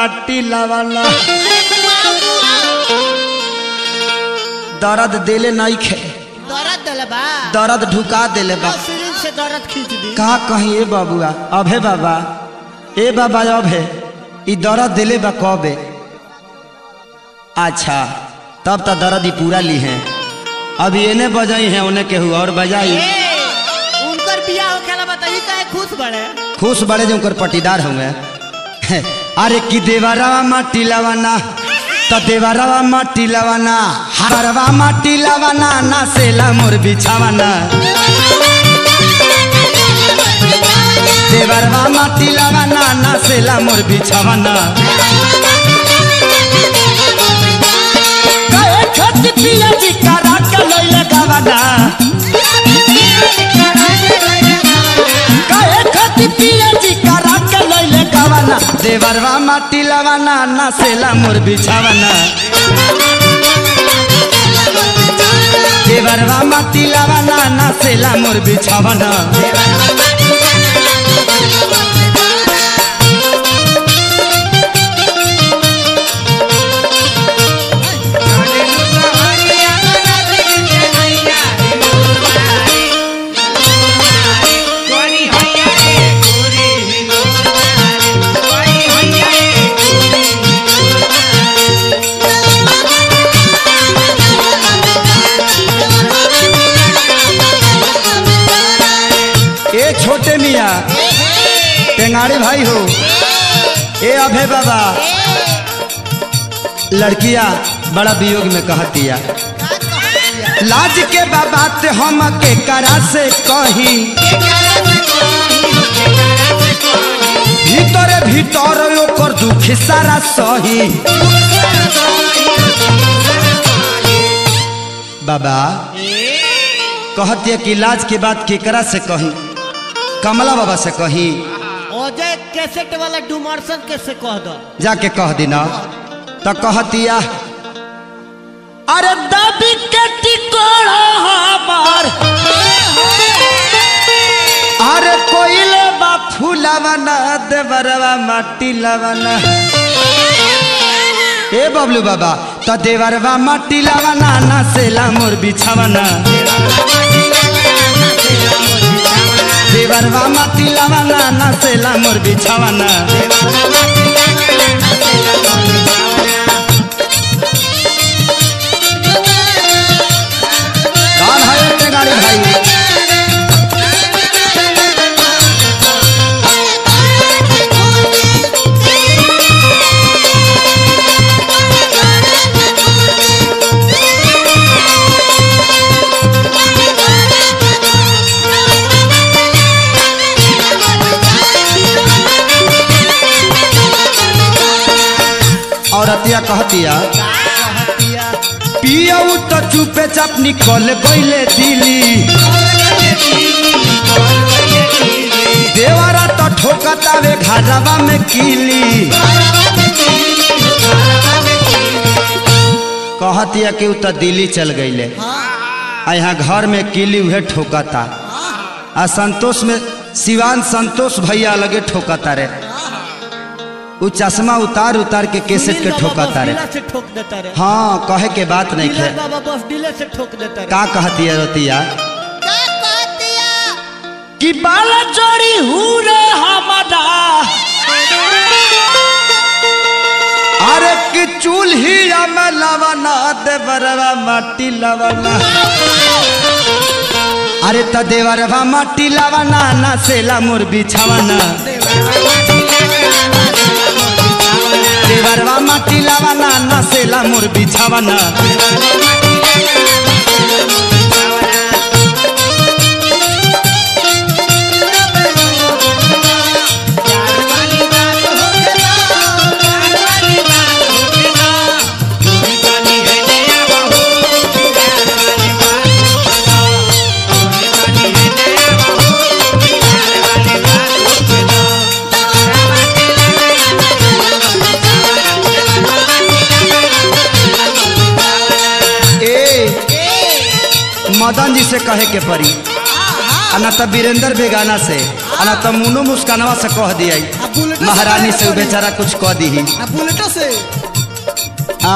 माटी लावाना दर्द देले नहीं खे दर्द दिल बा दर्द ढुका देले बा सिरिंज से दर्द खींच दी का कहीं ए बाबुआ अभे बाबा ए बाबा अभे ई दर्द दिले बा कबे अच्छा तब तो दर्द ही पूरा ली है अभी एने बजाई है उन्हें केहू और बजाई ए, उनकर बियाह होखेला बताई काहे खुश बड़े खुश बड़े जो उनकर पटीदार होंगे अरे कि देवरवा माटी लवाना तो देवरवा माटी लवाना हरवा माटी लवाना ना सेला मोर बिछावाना देवरवा माटी लवाना ना सेला मोर बिछावाना कहे खत पिया जी करा के लइले गावाना कहे खत पिया जी करा के लइले गावाना देवरवा माटी लवाना ना सेला मोर बिछावाना देवरवा माटी लवाना ना सेला मोर बिछावाना ए छोटे मिया टेंगाड़ी भाई हो ए अभे बाबा लड़किया बड़ा वियोग में कहतिया लाज के बाबा ते हम के करा से कही भीतरे भीतर ओकर दुख सारा सही बाबा कहतिया कि लाज के बात केकरा से कही कमला बाबा से कही अजय कैसेट वाला डुमरसन के से कह दो जाके कह दिना तो कहतिया अरे दबी के टिकोड़ा हमार अरे कोइले बा फूलावना देवरवा माटी लावना ए बबलू बाबा तो देवरवा माटी लावना ना सेला मोर बिछावना देवरवा माटी लावना ना सेला मोर बिछावना कौन है इतने गाड़ी भाई औरतिया कहतिया पियऊ तो चुपे चाप निकल गईले दिली देवरा तो ठोकतावे घाटवा में कीली कहतिया कि उ तो दिल्ली चल गईले आ यहाँ घर में कीली उहे ठोकता आ संतोष में सिवान संतोष भैया लगे ठोकता रे उ चश्मा उतार उतार के केसेट के ठोकता रे डीलर से ठोक देता रे हाँ कहे के बात नहीं डीलर खे बाबा बस डीलर से ठोक देता रे का कहती है रोतिया कि बाला जोड़ी हुरे हमारा अरे कि चूल्ही में लवना दे बरवा माटी लवना अरे त देवरवा माटी लवना ना सेला मोर बिछावना देवरवा माटी लवना ना सेला मोर बिछावना मदन जी से कहे के पड़ी आ ना तो वीरेंद्र बेगाना से आ ना तो मुनो मुस्कानवा से कह दिया अब बुलेटो महारानी से उ बेचारा कुछ कह दी आ बुलेटो से आ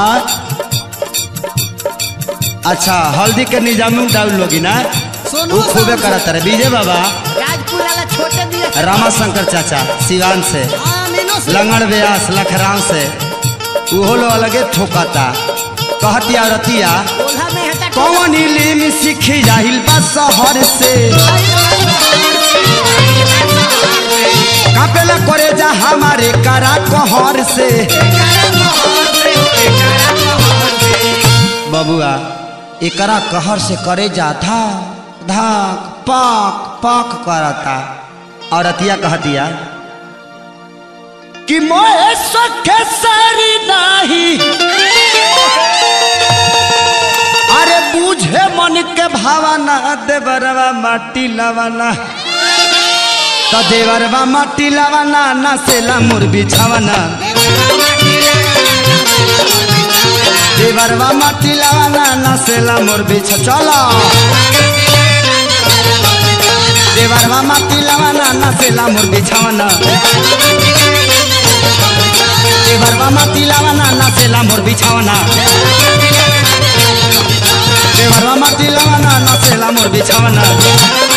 अच्छा हल्दी के निजाम डाउन लोगी ना सोनू वो खूबे करत रहे विजय बाबा राजपुर वाला छोटे दिया रामा शंकर चाचा सिवान से हाँ मीनो से लंगड़ व्यास लखराम से उहो लो अलगे ठोकाता कहतिया रतिया ओल्हा में हटा कौन इलिम सीखी जाहिल बा शहर से कापेला करे जा हमारे करा कहर से बबुआ एकरा कहर से करे जा था धाक पाक पाक करता और अतिया कहतिया कि मोए सखे सारी नाही अरे बूझे मन के भावना देवरवा माटी लवाना तो देवरवा माटी लवाना नसेला मोर बिछावना देवरवा माटी लवाना नसेला मोर बिछ चला देवरवा माटी लवाना नसेला मोर बिछावना देवरवा माटी लवाना नसेला मोर बिछावना देवरवा माटी लवाना नसेला मोर बिछावना